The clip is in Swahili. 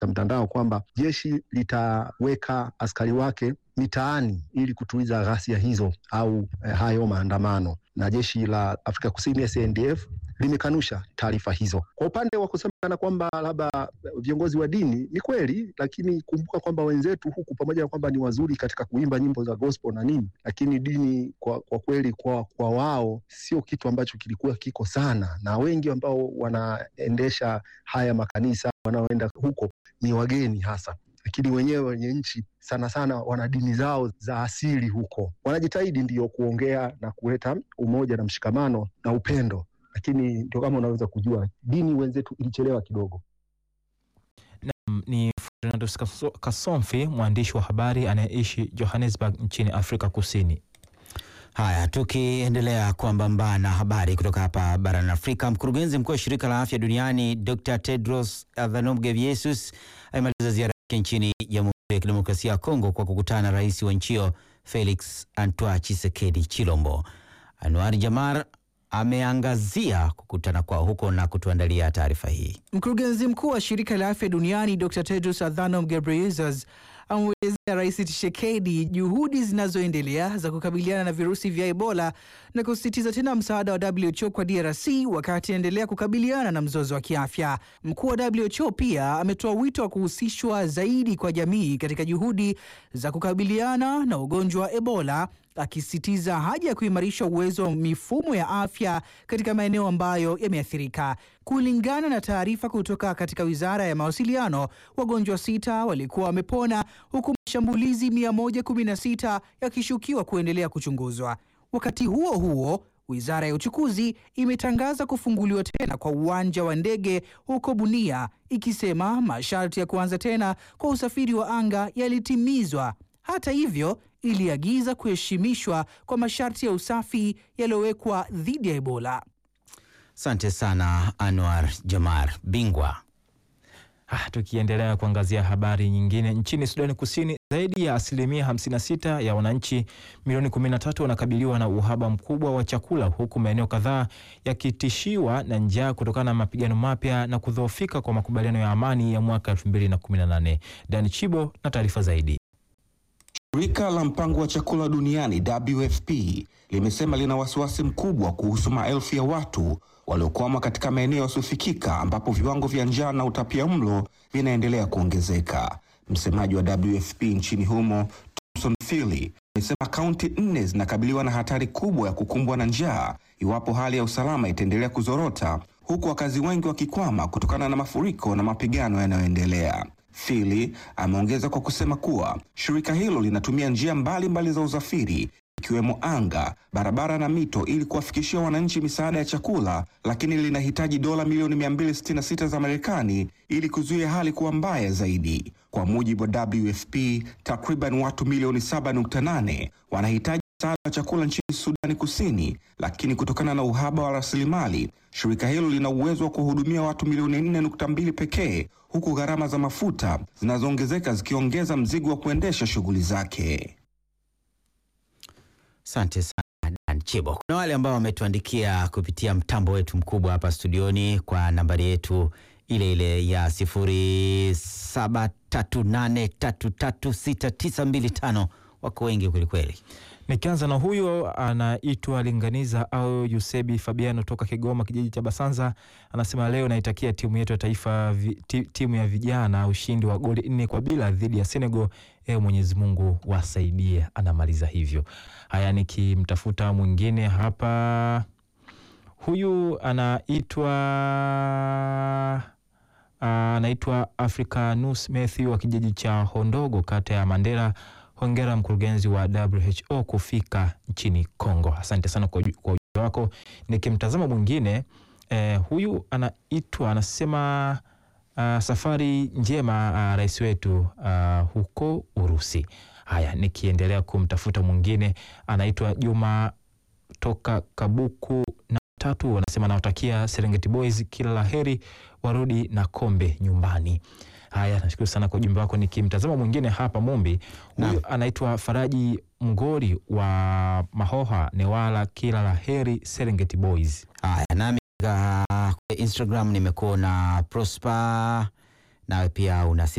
mtandao kwamba jeshi litaweka askari wake mitaani ili kutuliza ghasia hizo au eh, hayo maandamano, na jeshi la Afrika Kusini SANDF limekanusha taarifa hizo. Kwa upande wa kusemekana kwamba labda viongozi wa dini, ni kweli, lakini kumbuka kwamba wenzetu huku, pamoja na kwamba ni wazuri katika kuimba nyimbo za gospel na nini, lakini dini kwa, kwa kweli kwa, kwa wao sio kitu ambacho kilikuwa kiko sana, na wengi ambao wanaendesha haya makanisa wanaoenda huko ni wageni hasa lakini wenyewe wenye nchi sana sana wana dini zao za asili huko, wanajitahidi ndiyo kuongea na kuleta umoja na mshikamano na upendo, lakini ndio kama unaweza kujua dini wenzetu ilichelewa kidogo. Ni Fernando Kasomfi, mwandishi wa habari anayeishi Johannesburg nchini Afrika Kusini. Haya, tukiendelea kwambamba na habari kutoka hapa barani Afrika, mkurugenzi mkuu wa shirika la afya duniani Dr Tedros Adhanom Ghebreyesus amemaliza ziara yake nchini Jamhuri ya Kidemokrasia ya Kongo kwa kukutana na rais wa nchi hiyo Felix Antoine Tshisekedi Chilombo. Anwar Jamar ameangazia kukutana kwao huko na kutuandalia taarifa hii. Mkurugenzi mkuu wa shirika la afya duniani Dr Tedros Adhanom Ghebreyesus amemwelezea Rais Tshisekedi juhudi zinazoendelea za kukabiliana na virusi vya Ebola na kusisitiza tena msaada wa WHO kwa DRC wakati anaendelea kukabiliana na mzozo wa kiafya. Mkuu wa WHO pia ametoa wito wa kuhusishwa zaidi kwa jamii katika juhudi za kukabiliana na ugonjwa wa Ebola akisisitiza haja ya kuimarisha uwezo wa mifumo ya afya katika maeneo ambayo yameathirika. Kulingana na taarifa kutoka katika Wizara ya Mawasiliano, wagonjwa sita walikuwa wamepona huku mashambulizi 116 yakishukiwa kuendelea kuchunguzwa. Wakati huo huo, Wizara ya Uchukuzi imetangaza kufunguliwa tena kwa uwanja wa ndege huko Bunia ikisema masharti ya kuanza tena kwa usafiri wa anga yalitimizwa. Hata hivyo iliagiza kuheshimishwa kwa masharti ya usafi yaliyowekwa dhidi ya Ebola. Asante sana Anwar Jamar Bingwa. Ah, tukiendelea kuangazia habari nyingine, nchini Sudani Kusini zaidi ya asilimia 56 ya wananchi milioni 13 wanakabiliwa na uhaba mkubwa wa chakula huku maeneo kadhaa yakitishiwa na njaa kutokana na mapigano mapya na kudhoofika kwa makubaliano ya amani ya mwaka 2018. Dan Chibo na taarifa zaidi. Shirika la mpango wa chakula duniani WFP limesema lina wasiwasi mkubwa kuhusu maelfu ya watu waliokwama katika maeneo yasiyofikika ambapo viwango vya njaa na utapia mlo vinaendelea kuongezeka. Msemaji wa WFP nchini humo Thomson Phili amesema kaunti nne zinakabiliwa na hatari kubwa ya kukumbwa na njaa iwapo hali ya usalama itaendelea kuzorota, huku wakazi wengi wakikwama kutokana na mafuriko na mapigano yanayoendelea. Phili ameongeza kwa kusema kuwa shirika hilo linatumia njia mbalimbali mbali za usafiri ikiwemo anga, barabara na mito ili kuwafikishia wananchi misaada ya chakula, lakini linahitaji dola milioni 266 za Marekani ili kuzuia hali kuwa mbaya zaidi. Kwa mujibu wa WFP, takriban watu milioni 7.8 wanahitaji msaada wa chakula nchini Sudani Kusini, lakini kutokana na uhaba wa rasilimali, shirika hilo lina uwezo wa kuhudumia watu milioni 4.2 pekee, huku gharama za mafuta zinazoongezeka zikiongeza mzigo wa kuendesha shughuli zake. Asante sana Dan Chibo. Kuna wale ambao wametuandikia kupitia mtambo wetu mkubwa hapa studioni kwa nambari yetu ile ile ya sifuri saba tatu nane tatu tatu sita tisa mbili tano. Wako wengi kwelikweli. Nikianza na huyo anaitwa Linganiza au Yusebi Fabiano toka Kigoma, kijiji cha Basanza, anasema leo naitakia timu yetu ya taifa vi, ti, timu ya vijana ushindi wa goli nne kwa bila dhidi ya Senegal. Ewe Mwenyezi Mungu wasaidie. Anamaliza hivyo. Haya, nikimtafuta mwingine hapa, huyu anaitwa anaitwa Africanus Matthew wa kijiji cha Hondogo, kata ya Mandera. Hongera mkurugenzi wa WHO kufika nchini Kongo. Asante sana kwa ujumbe wako. Nikimtazama mwingine eh, huyu anaitwa anasema uh, safari njema uh, rais wetu uh, huko Urusi. Haya, nikiendelea kumtafuta mwingine anaitwa Juma toka Kabuku na tatu, anasema nawatakia Serengeti Boys kila la heri, warudi na kombe nyumbani. Haya, nashukuru sana kwa ujumbe wako. Nikimtazama mwingine hapa Mumbi, huyu anaitwa Faraji Mgori wa Mahoha Newala, kila la heri Serengeti Boys. Haya, nami uh, Instagram nimekuona Prosper, nawe pia una